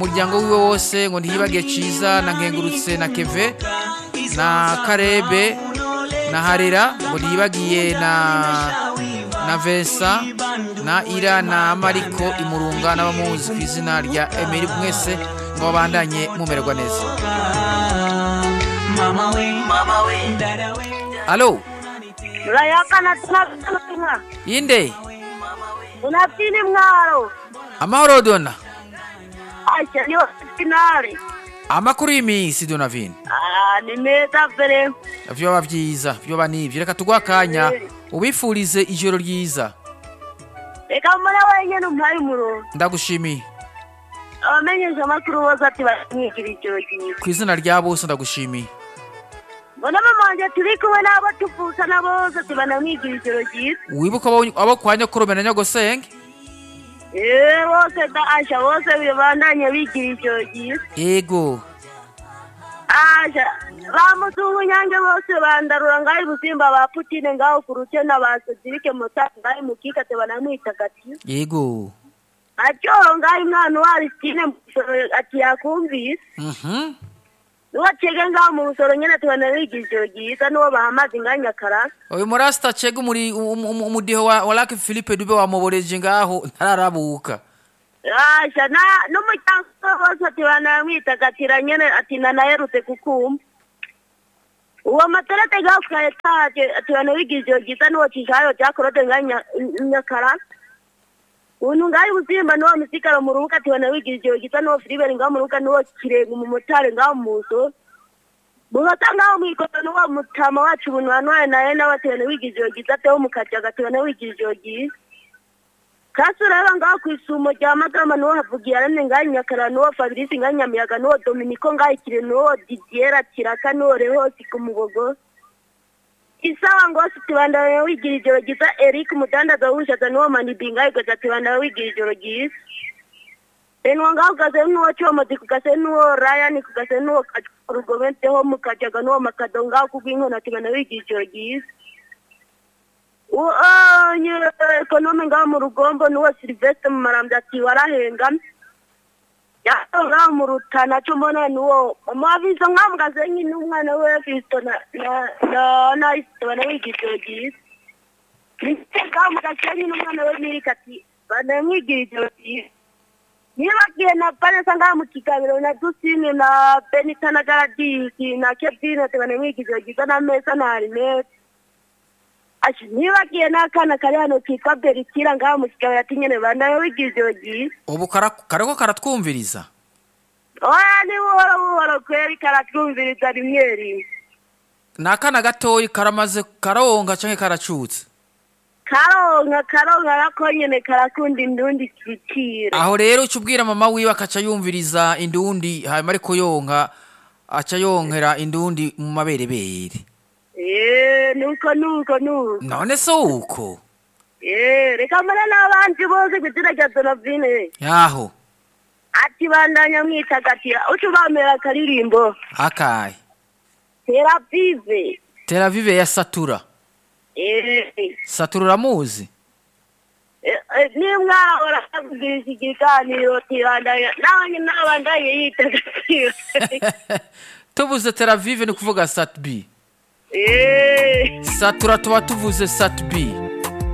umuryango wiwe wose ngo ntiyibagiye ciza na nkengurutse na keve na karebe na harera ngo ntiyibagiye na na vesa na ira na mariko imurunga n'abamuzi ku izina rya emeri mwese ngo babandanye mumererwa neza alo Murayakana tunatumwa. yinde Unafini mwaro. amahoro dona Aisha niyo finale. amakuru y'iminsi donavine Ah, ni meza vere. vyoba vyiza vyoba nivyo reka tugwa akanya ubifurize ijoro ryiza Reka mbona wenyene umpaye umurongo. ndagushimiye Abamenyesha amakuru bose ati baramwigira ijoro ryiza. ku izina rya bose ndagushimiye Mbona mama wanje turi kumwe n'abo tuvukana bose ati banamwigira ijoro ryiza. wibuka abo- abo kwa nyokorome na nyogosenge Eh, bose da Aisha bose bibandanye bigira ijoro ryiza. ego Aisha bamuzungu nyange bose bandarura ngaho busimba ba Putine ngaho ku rutena ba Cedric Mutaka ngaho mukika te banamwitagatifu. ego acyoro ngaho umwana wa Aristine mu musoro ati yakumvise mhm niwo cege ngaho mu musoro nyene tubona bigira ijoro ryiza niwo bahamaze ngaho nyakarasa uyu murasita cega umuri um- um- umudiho wa wa lake philippe dube wamuboreje ngaho ntararabuka asha na n'umuryango we bose ati banamwitagatira nyene ati nanaherutse kukumva uwo materete ngaho ka etaje ati banabigira ijoro ryiza niwo cishayo cyakorode ngaho Nya- nyakarasa untu ngaho ubuzimba niwo misigaro mu rubuga ati banabigira ijoro ryiza niwo filiberi ngaho mu rubuga niwo kirenga umumotari ngaho mu musoro mugasa ngaho mwikono niwo mutama wacu ubuntu wanwaye naye nawe ati banabigira ijoro ryiza ateho mukajaga ati banabigira ijoro ryiza kasi ureba ngaho ku isumo rya magama niwo havugiye arane ngaho nyakara niwo fabrice ngaho nyamiyaga niwo dominiko ngaho ikire niwo didiera kiraka niwo rehosi ku mugogo isawa ngose tibandanya wigira ijoro ryiza eric umudandaza w'ubushaza niwo manibi ngaho igaza tibandanya wigira ijoro ryiza enwa ngaho kugase nuwo comozi kugase nuwo ryan kugase nuwo rugomenteho mukajaga nuwo makado ngaho kubw'inkona tibandanya wigira ijoro ryiza nye ekonome ngaho mu rugombo niwo silvestre mu marambya ati warahenga yaho ngaho mu rutana cyo mbona niwo amaviso ngaho mu gasenyi n'umwana we fisto na na na na isto bana wigijoro ryiza Christine ngaho mu gasenyi n'umwana we mirika ati bana mwigira ijoro ryiza nibagiye na vanessa ngaho mu kiganiro na dusine na benita na garadisi na kebine ati bana mwigira ijoro ryiza na mesa na harinete Ashi nibagiye n'akana kari hano kitwa Berikira ngaho mu kigabo ati nyene bandaye wigira ijoro ryiza ubu kara- kariko karatwumviriza oya ni buhoro buhoro kweri karatwumviriza rimwe rimwe ni akana gatoyi karamaze karonka canke karacutse karonka karonka nako nyene karakunda indundi kiciro aho rero uca ubwira mama wiwe akaca yumviriza indundi hanyuma ariko yonka aca yonkera indundi mu maberebere eh nuko nuko nuko none se uko eh reka mbona n'abandi bose kw'izina rya Donavine yaho ati bandanya mwitagatira uca ubamera akaririmbo akaye terapive tel aviv ya satura eh satura uramuzi nimwahora avugisha ikiganiro tibandanya nanjye nabandanye yitagatira tuvuze tel aviv ni kuvuga sat b Eh, satura tuba tuvuze sat b